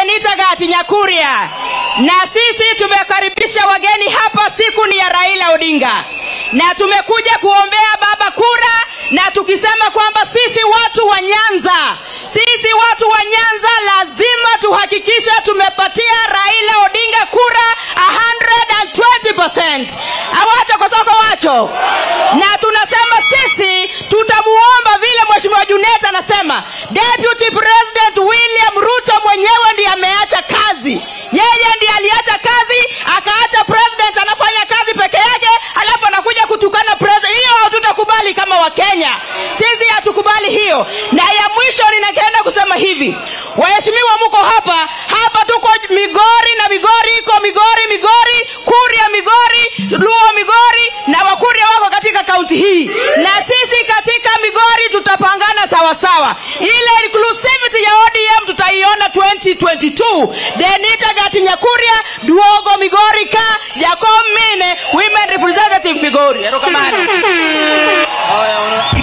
Denita Gati Nyakuria, na sisi tumekaribisha wageni hapa. Siku ni ya Raila Odinga, na tumekuja kuombea baba kura, na tukisema kwamba sisi watu wa Nyanza, sisi watu wa Nyanza lazima tuhakikisha tumepatia Raila Odinga kura 120%. Awacho kosoko wacho, na tunasema sisi tutamuomba vile Mheshimiwa Junet anasema, Deputy President William Ruto mwenyewe ndiye ameacha kazi, yeye ndiye aliacha kazi, akaacha president anafanya kazi peke yake, alafu anakuja kutukana president. Hiyo hatutakubali kama Wakenya, sisi hatukubali hiyo. Na ya mwisho ninakwenda kusema hivi, waheshimiwa, mko hapa hapa, tuko Migori na Migori iko Migori, Migori, Kuria, Migori, Luo, Migori na Wakuria wako katika kaunti hii, na sisi katika Migori tutapangana sawa sawa. Ile inclusivity ya ODM tutaiona 2022. Denita Gati Nyakuria, Duogo Migori ka Jacob Mine, women representative Migori. Erokamano. Haya, una-